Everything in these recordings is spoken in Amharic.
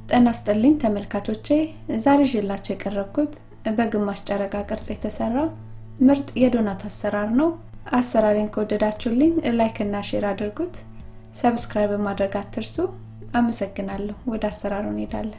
ጤና ይስጥልኝ ተመልካቾቼ ዛሬ ይዤላችሁ የቀረብኩት በግማሽ ጨረቃ ቅርጽ የተሰራ ምርጥ የዶናት አሰራር ነው አሰራሬን ከወደዳችሁልኝ ላይክ እና ሼር አድርጉት ሰብስክራይብ ማድረግ አትርሱ አመሰግናለሁ ወደ አሰራሩ እንሄዳለን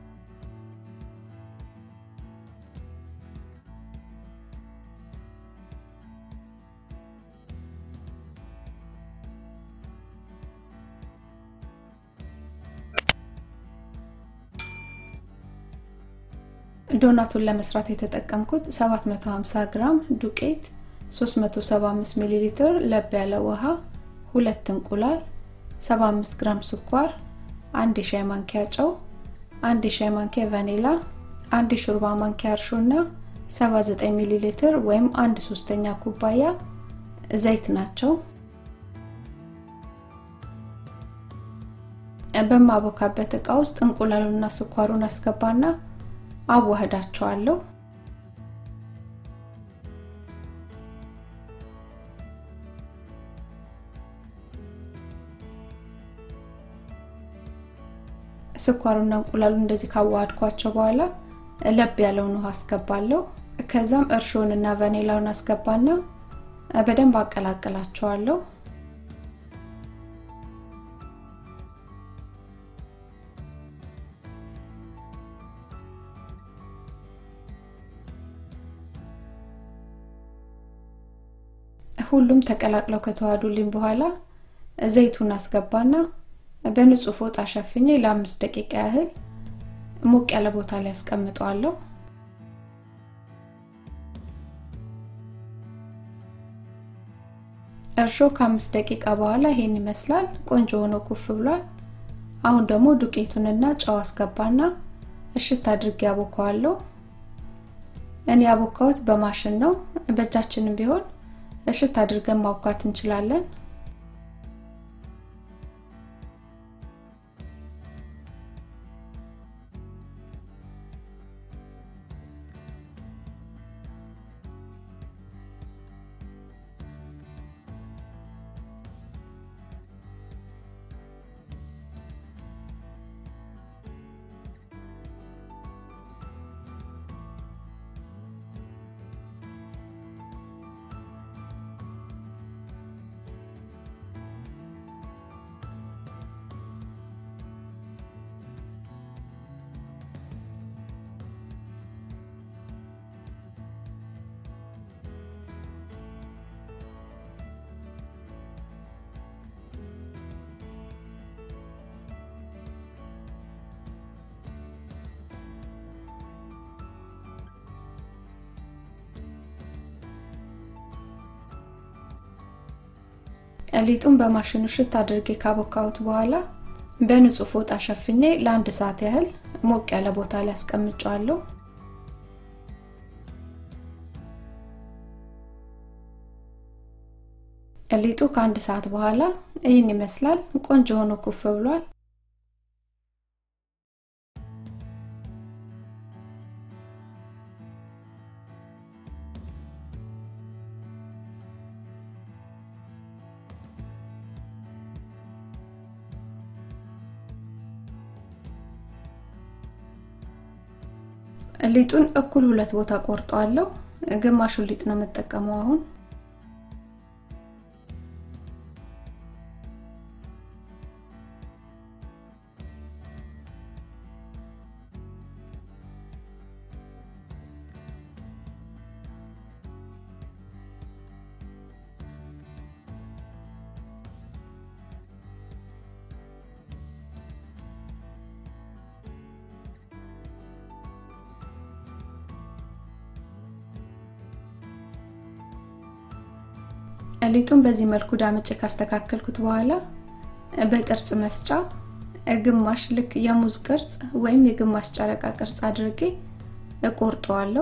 ዶናቱን ለመስራት የተጠቀምኩት 750 ግራም ዱቄት 375 ሚሊ ሊትር ለብ ያለ ውሃ ሁለት እንቁላል 75 ግራም ስኳር አንድ የሻይ ማንኪያ ጨው አንድ የሻይ ማንኪያ ቫኒላ አንድ የሾርባ ማንኪያ እርሾ እና 79 ሚሊ ሊትር ወይም አንድ ሶስተኛ ኩባያ ዘይት ናቸው በማቦካበት እቃ ውስጥ እንቁላሉና ስኳሩን አስገባና አዋህዳቸዋለሁ ስኳሩና እንቁላሉ እንደዚህ ካዋሃድኳቸው በኋላ ለብ ያለውን ውሃ አስገባለሁ ከዛም እርሾንና ቫኒላውን አስገባና በደንብ አቀላቅላቸዋለሁ ሁሉም ተቀላቅለው ከተዋዱልኝ በኋላ ዘይቱን አስገባና በንጹህ ፎጣ ሸፍኜ ለአምስት ደቂቃ ያህል ሞቅ ያለ ቦታ ላይ አስቀምጠዋለሁ እርሾ ከአምስት ደቂቃ በኋላ ይሄን ይመስላል ቆንጆ ሆኖ ኩፍ ብሏል አሁን ደግሞ ዱቄቱንና ጨው አስገባና እሽት አድርጌ ያቦከዋለሁ እኔ ያቦካሁት በማሽን ነው በእጃችንም ቢሆን እሽት አድርገን ማውካት እንችላለን ሊጡን በማሽኑ ሽት አድርጌ ካቦካሁት በኋላ በንጹህ ፎጣ ሸፍኜ ለአንድ ሰዓት ያህል ሞቅ ያለ ቦታ ላይ አስቀምጫዋለሁ ሊጡ ከአንድ ሰዓት በኋላ ይህን ይመስላል ቆንጆ ሆኖ ኩፍ ብሏል ሊጡን እኩል ሁለት ቦታ ቆርጠዋለሁ ግማሹን ሊጥ ነው የምጠቀመው አሁን ሊጡን በዚህ መልኩ ዳምጬ ካስተካከልኩት በኋላ በቅርጽ መስጫ ግማሽ ልክ የሙዝ ቅርጽ ወይም የግማሽ ጨረቃ ቅርጽ አድርጌ እቆርጠዋለሁ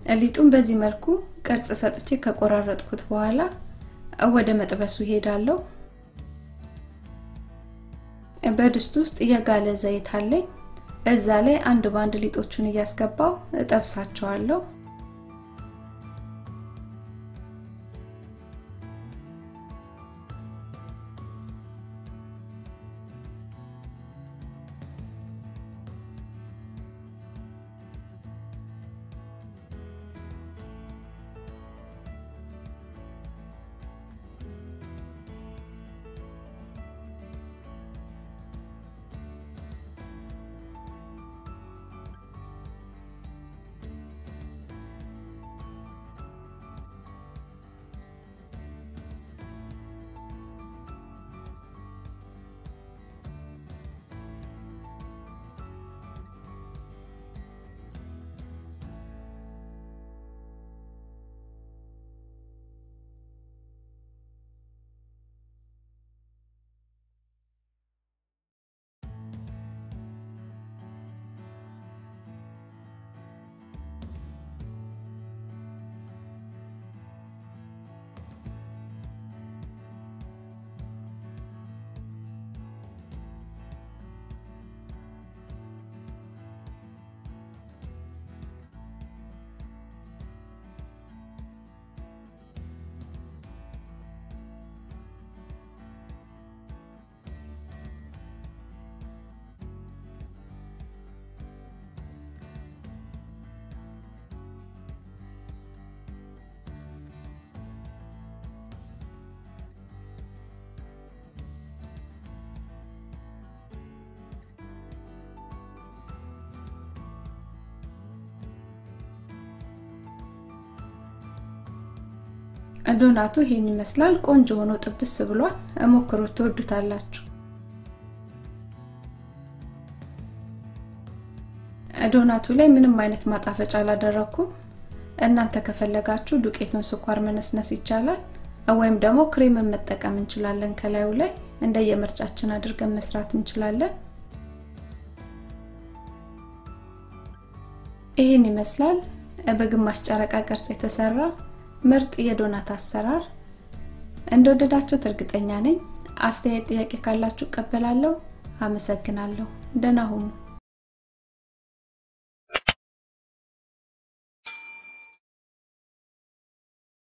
ሊጡን በዚህ መልኩ ቅርጽ ሰጥቼ ከቆራረጥኩት በኋላ ወደ መጥበሱ ሄዳለሁ። በድስት ውስጥ የጋለ ዘይት አለኝ። እዛ ላይ አንድ ባንድ ሊጦቹን እያስገባው እጠብሳቸዋለሁ። ዶናቱ ይሄን ይመስላል። ቆንጆ ሆኖ ጥብስ ብሏል። ሞክሩት፣ ትወዱታላችሁ። ዶናቱ ላይ ምንም አይነት ማጣፈጫ አላደረኩም። እናንተ ከፈለጋችሁ ዱቄቱን ስኳር መነስነስ ይቻላል፣ ወይም ደግሞ ክሬምን መጠቀም እንችላለን። ከላዩ ላይ እንደየምርጫችን አድርገን መስራት እንችላለን። ይህን ይመስላል በግማሽ ጨረቃ ቅርጽ የተሰራ ምርጥ የዶናት አሰራር። እንደወደዳችሁት እርግጠኛ ነኝ። አስተያየት፣ ጥያቄ ካላችሁ እቀበላለሁ። አመሰግናለሁ። ደህና ሁኑ።